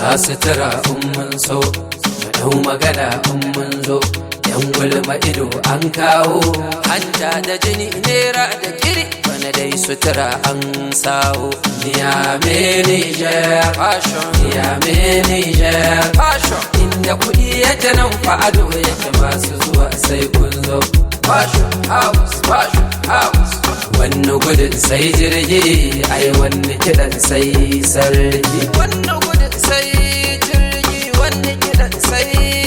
sa sutura in mun so mu dau magana in mun zo yan gulma ido an kawo hanta da jini nera da kiri bana dai sutura an sawo ya menije fashion ya menije fashion inda kuɗi yake nan fa ado yake masu zuwa sai kun zo fashion house fashion house wani gudun sai jirgi ai wani kiɗan sai sarki wani gudun sai jirgi wani kiɗan sai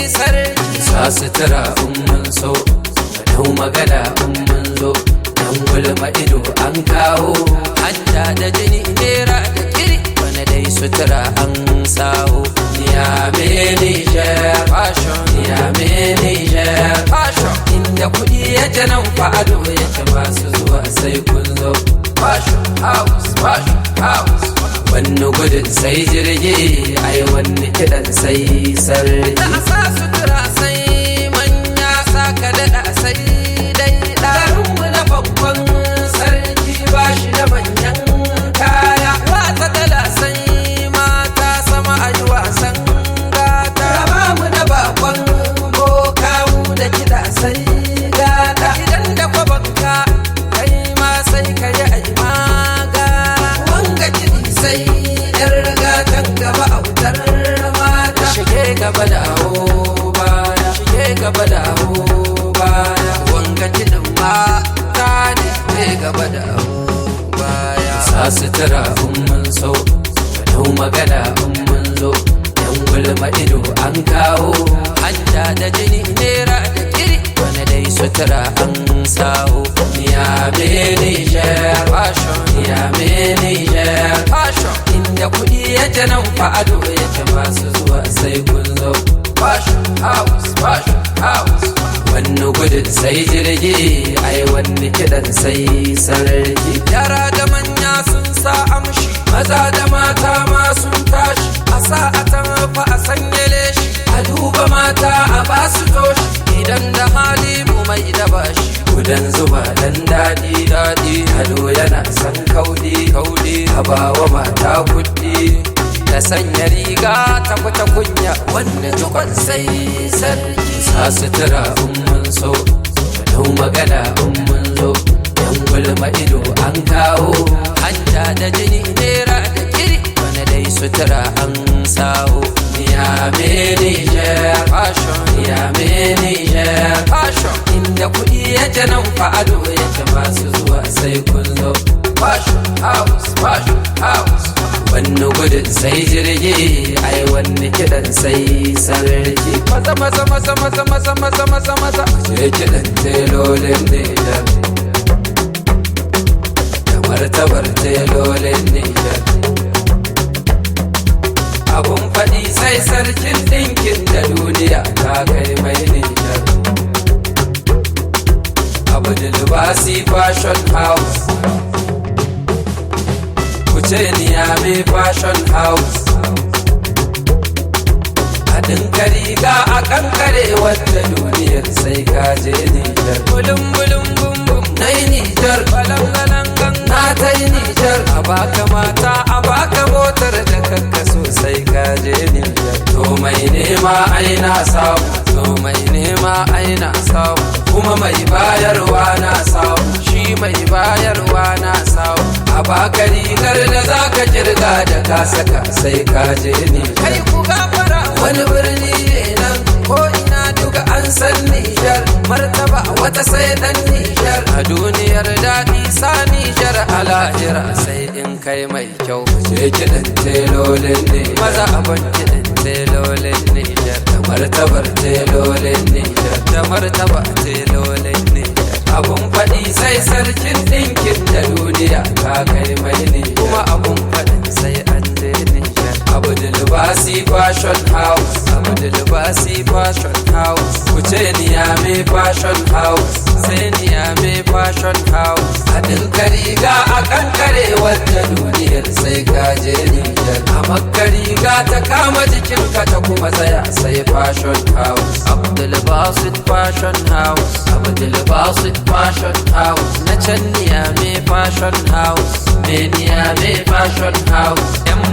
sarki sa sutura in mun so dau magana in mun zo dan gulma ido an kawo hanta da jini nera da kiri wani dai sutura an sawo ya mene fashion ya mene fashion inda kuɗi yake nan fa ado yake masu zuwa sai kun zo fashion house fashion house wani gudun sai jirgi ai wani kiɗan sai sarki da sa sutura sai manya saka daɗa sai dai ɗarinmu na babban sarki ba shi da manyan kaya wata kala sai mata sama a yi wasan gata ba mu da bakon boka mu da kiɗa sai gata idan da kwabanka kai ma sai ka yi ai magana wanga kiɗi sai yar gatan gaba autar mata shige gaba da awo baya shige gaba da awo baya wanga kiɗin mata ne shige gaba da awo baya sa sutura in mun so dau magana in mun zo yan gulma ido an kawo hanta da jini nera da kiri wani dai sutura an sawo ya mene fashion ya mene fashion inda kuɗi yake nan fa ado yake masu zuwa sai kun zo fashion house fashion house wani gudun sai jirgi ai wani kiɗan sai sarki yara da manya sun sa amshi maza da mata ma sun tashi a sa a tafa a sanyale shi a duba mata a basu toshi idan da hali mu mai da bashi gudan zuba dan daɗi daɗi hado yana san kaudi kaudi a bawa mata kuɗi da sanya riga ta fita kunya wanda tukon sai sarki sa sutura in mun so dau magana in mun zo yan gulma ido an kawo hanta da jini nera da kiri wani dai sutura an sawo ya mene fashion ya mene fashion inda kuɗi yake nan fa ado yake masu zuwa sai kun zo fashion house fashion house wani gudun sai jirgi ai wani kiɗan sai sarki maza maza maza maza maza maza maza maza je kiɗan telolin nijar da martabar telolin nijar abun faɗi sai sarkin ɗinkin da duniya ta kai mai nijar abu da libasi fashion house kuce niyame fashion house haɗin kariga a kankare wadda duniyar sai kaje nijar bulun bulun bum bum na yi nijar balangalangan na ta yi nijar a baka mata a baka motar da kanka sosai kaje nijar to mai nema aina samu to mai nema aina samu kuma mai bayarwa na samu shi mai bayarwa na samu a baka rigar da zaka kirga da ka saka sai ka je ni kai ku gafara wani birni ne nan ko ina duka an san Nijar martaba wata sai dan Nijar a duniyar daɗi sa Nijar a lahira sai in kai mai kyau je kiɗan telolin ne maza abin kiɗan telolin Nijar da martabar telolin Nijar da martaba telolin Nijar abun faɗi sai sarkin ɗinkin da duniya ka kai mai ne kuma abun faɗin sai an je Nijar abu da libasi fashion house abu da libasi fashion house kuce niyame fashion house sai niyame fashion house haɗin kariga a kankare wadda duniyar sai kaje Nijar a makka riga ta kama jikinka ta kuma tsaya sai fashion house Abdul Basit fashion house Abdul Basit fashion house na can niyame fashion house me niyame fashion house yan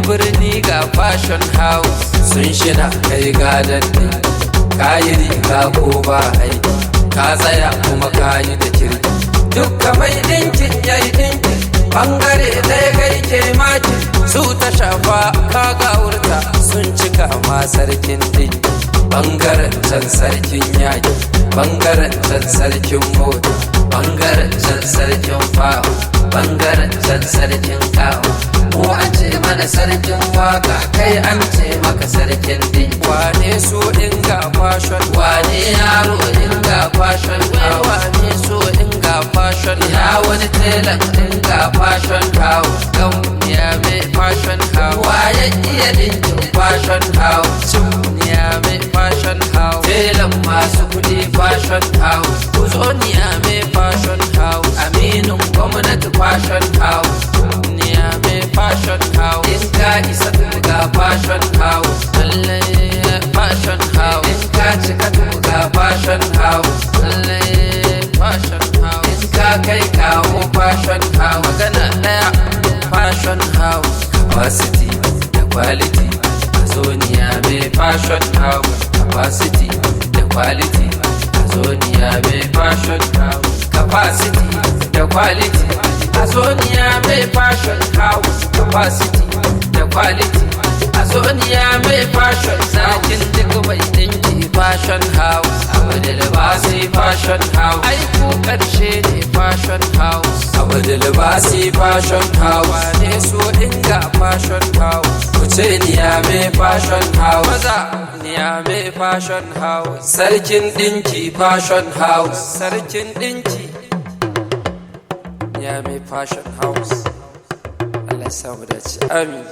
birni ga fashion house sun shina kai gadon ne kayi riga ko ba aiki ka tsaya kuma kayi da kirki dukka mai dinkin yayi dinkin bangare ɗaya kai ke maki su ta shafa ka gawurta sun cika ma sarkin dinki bangaren can sarkin yaki bangaren can sarkin mota bangaren can sarkin fawo bangaren can sarkin kawo mu an ce mana sarkin waka kai an ce maka sarkin din wane so inga fashion wane yaro inga fashion wane so inga fashion ya wani telan inga fashion house gan ya mai fashion house waye iya dinkin fashion house ya mai fashion house telan masu kudi fashion house kuzo ni ya mai fashion house aminin gwamnati fashion house ya mai fashion house in ka isa ga fashion house lallai fashion house in ka cika ga fashion house lallai fashion house in ka kai kawo fashion house magana daya fashion house capacity da quality a zoniya mai fashion house capacity da quality a zoniya mai fashion house capacity da quality a zoniya mai fashion house capacity da quality a zoniya mai fashion zakin duk mai dinki fashion house abu da libasi fashion house aiku karshe ne fashion house abu da libasi fashion house ne so inga fashion house kuce niya mai fashion house maza niya mai fashion house sarkin dinki fashion house sarkin dinki niya mai fashion house Allah ya samu dace amin